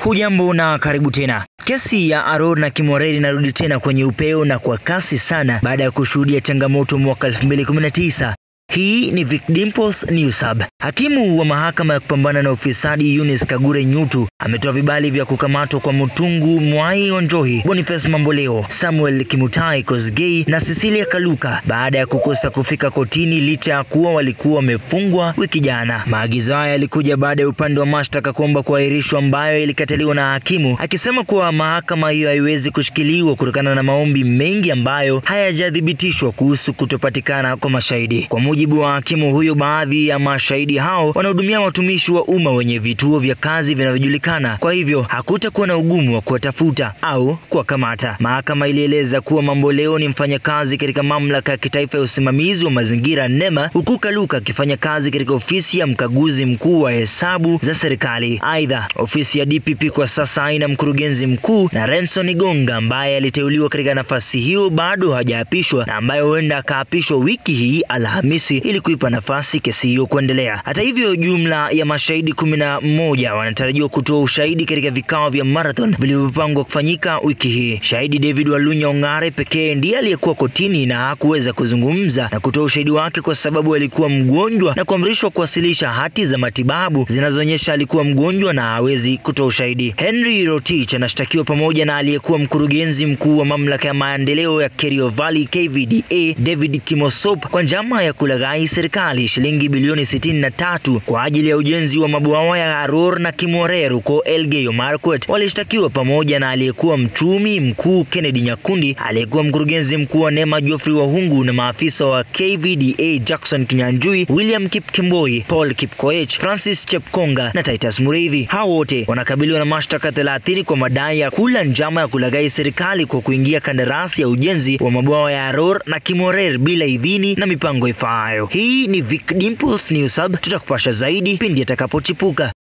Hujambo na karibu tena. Kesi ya Aror na Kimoreri inarudi tena kwenye upeo na kwa kasi sana baada ya kushuhudia changamoto mwaka 2019. Hii ni Vic Dimples News Hub. Hakimu wa mahakama ya kupambana na ufisadi Eunice Kagure Nyutu ametoa vibali vya kukamatwa kwa Mutungu Mwai Onjohi, Boniface Mamboleo, Samuel Kimutai Kosgei na Cecilia Kaluka baada ya kukosa kufika kotini licha ya kuwa walikuwa wamefungwa wiki jana. Maagizo haya yalikuja baada ya upande wa mashtaka kuomba kuahirishwa, ambayo ilikataliwa na hakimu akisema kuwa mahakama hiyo haiwezi kushikiliwa kutokana na maombi mengi ambayo hayajathibitishwa kuhusu kutopatikana kwa mashahidi. Kwa mujibu wa hakimu huyo, baadhi ya mashahidi hao wanahudumia watumishi wa umma wenye vituo vya kazi vinavyojulikana, kwa hivyo hakutakuwa na ugumu wa kuwatafuta au kuwakamata. Mahakama ilieleza kuwa Mamboleo ni mfanyakazi katika mamlaka ya kitaifa ya usimamizi wa mazingira NEMA, huku Kaluka akifanya kazi katika ofisi ya mkaguzi mkuu wa hesabu za serikali. Aidha, ofisi ya DPP kwa sasa haina mkurugenzi mkuu na Renson Igonga ambaye aliteuliwa katika nafasi hiyo bado hajaapishwa na ambaye huenda akaapishwa wiki hii Alhamisi ili kuipa nafasi kesi hiyo kuendelea. Hata hivyo, jumla ya mashahidi kumi na moja wanatarajiwa kutoa ushahidi katika vikao vya marathon vilivyopangwa kufanyika wiki hii. Shahidi David Walunya Ongare pekee ndiye aliyekuwa kotini na hakuweza kuzungumza na kutoa ushahidi wake kwa sababu alikuwa mgonjwa na kuamrishwa kuwasilisha hati za matibabu zinazoonyesha alikuwa mgonjwa na hawezi kutoa ushahidi. Henry Rotich anashtakiwa pamoja na aliyekuwa mkurugenzi mkuu wa mamlaka ya maendeleo ya Kerio Valley KVDA David Kimosop kwa njama ya kulaghai serikali shilingi bilioni 63 kwa ajili ya ujenzi wa mabwawa ya Aror na Kimorer huko Elgeyo Marakwet. Walishtakiwa pamoja na aliyekuwa mchumi mkuu Kennedy Nyakundi, aliyekuwa mkurugenzi mkuu wa NEMA Geoffrey Wahungu na maafisa wa KVDA Jackson Kinyanjui, William Kipkemboi, Paul Kipkoech, Francis Chepkonga na Titus Mureithi. Hao wote wanakabiliwa na mashtaka 30 kwa madai ya kula njama ya kulaghai serikali kwa kuingia kandarasi ya ujenzi wa mabwawa ya Aror na Kimorer bila idhini na mipango ifaayo. Hii ni Vic Dimples News Hub, tutakupasha zaidi pindi atakapochipuka.